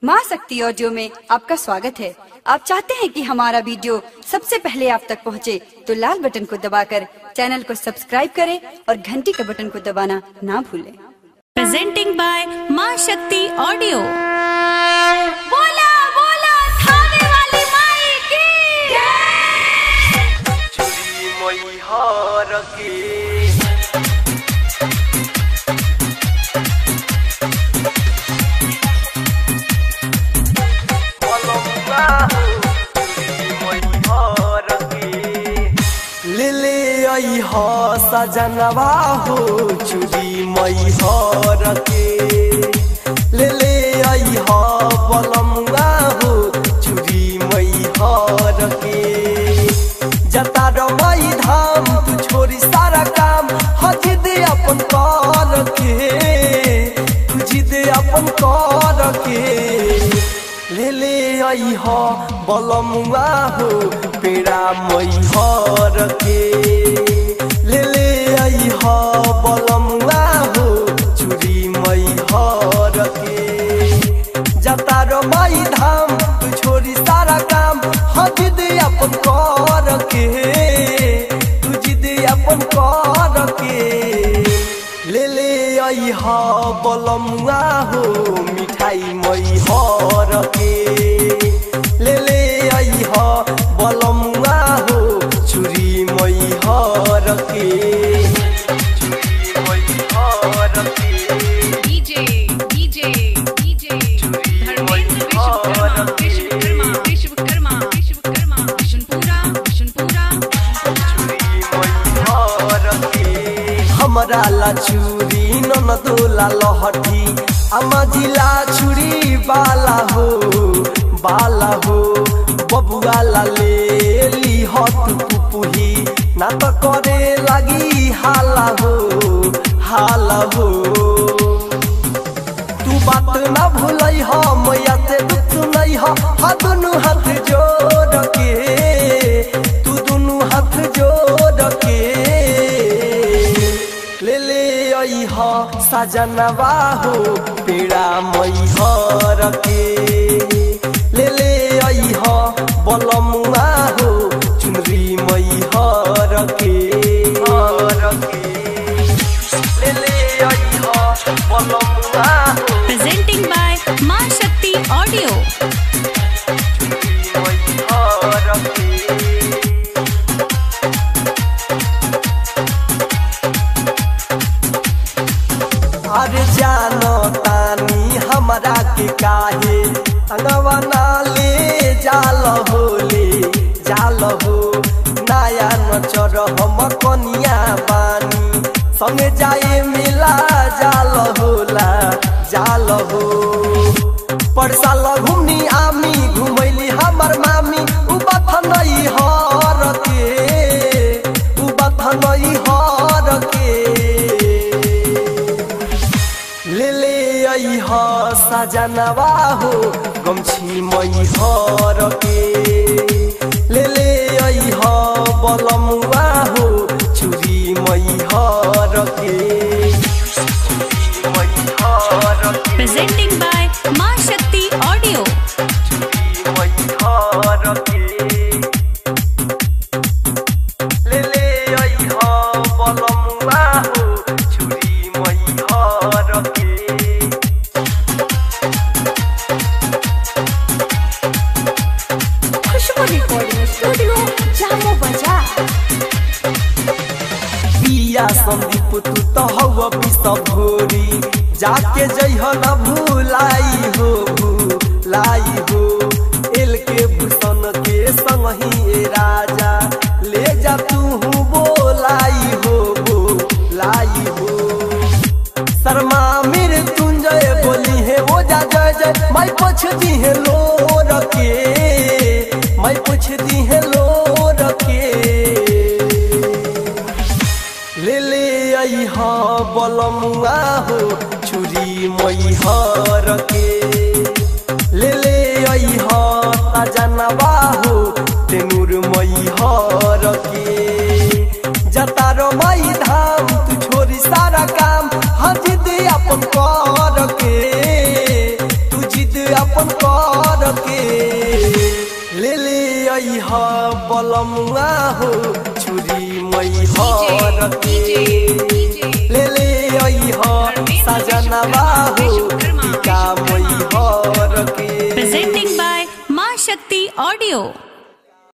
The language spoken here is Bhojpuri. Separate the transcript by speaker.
Speaker 1: माँ शक्ति ऑडियो में आपका स्वागत है आप चाहते हैं कि हमारा वीडियो सबसे पहले आप तक पहुंचे, तो लाल बटन को दबाकर चैनल को सब्सक्राइब करें और घंटी के बटन को दबाना ना भूलें
Speaker 2: presenting by माँ शक्ति ऑडियो बोला बोला थाने वाली माई की
Speaker 3: छुरी मैहर के पलंगा हो, छुरी मैहर के। ले ले आई हो सजनवा हो चुरी मैहर के ले ले आई हो बलमुआ हो चुरी मैहर के जता रमाई धाम तू छोरी सारा काम हज दे अपन कर के तू जिद अपन कर के ले ले आई हो बलमुआ हो पेड़ा मैहर के ले ले आई हो बलमुआ हो चुरी मैहर के जता रमाई धाम तू छोरी सारा काम हज दे अपन कर के तू जिद अपन कर के ले ले आई हा बलमुआ हो मिठाई मई हर के ले ले आई हा बलमुआ हो छुरी मई हर के छुरी मई हर के
Speaker 2: DJ DJ DJ Dharmendra Vishwakarma Vishwakarma Vishwakarma Vishwakarma Vishnupura Vishnupura
Speaker 3: हमरा ला चूरी ननदोला लहठी अमजिला छुरी बाला हो बाला हो बबुआ ला ले ली हत पुपुही ना तो करे लगी हाला हो हाला हो तू बात ना भूलई हो मैया से दुख सुनई हो हा दुनु हाथ जोड़ के तू दुनु हाथ जोड़ के ले ले आई हो सजनवा हो पेड़ा मई हर के ले ले आई हो बलमुआ हो चुनरी मई हर के हर के ले ले आई हो बलमुआ हो
Speaker 2: presenting by माँ शक्ति ऑडियो
Speaker 3: अरे जानो तानी हमरा के काहे अंगवा ना ले जाल हो ले जाल हो नया नचर हम कनिया बानी संगे जाए मिला जाल होला जाल हो परसाल घुमनी आमी घुमैली हमर मामी उ बथनई हर के उ बथनई हर के ले ले आई ह सजनवा हो गमछी मई हर के ले ले आई ह बलमुआ हो चुरी मई हर के चुरी मई हर के
Speaker 2: presenting by माँ शक्ति ऑडियो
Speaker 3: चुरी मई हर के ले ले आई ह बलमुआ हो चुरी मई हर के
Speaker 1: खुशबू रिकॉर्डिंग स्टूडियो जामो बजा
Speaker 3: पिया संदीप तू तो हव पिस भोरी जाके जइह न भूलाई हो भूलाई हो एल के भूषण के संगही ए राजा ले जा तू बोलाई हो बोलाई हो शर्मा मेरे तुंजय बोली है वो जा जय जय मैं पूछ दी है लो रखे मैं पूछ दी है लो रखे ले ले आई हा बलमुआ हो छुरी मई हर के ले ले आई हा सजनवा हो तेनुर मई हर के जता रमाई धाम तू छोरी सारा काम हज दे अपन कर के अपन कर के ले ले अइह बलमुआ हो छुरी मई हर के ले ले अइह सजनवा हो टीका मई हर के
Speaker 2: Presenting by Ma Shakti Audio.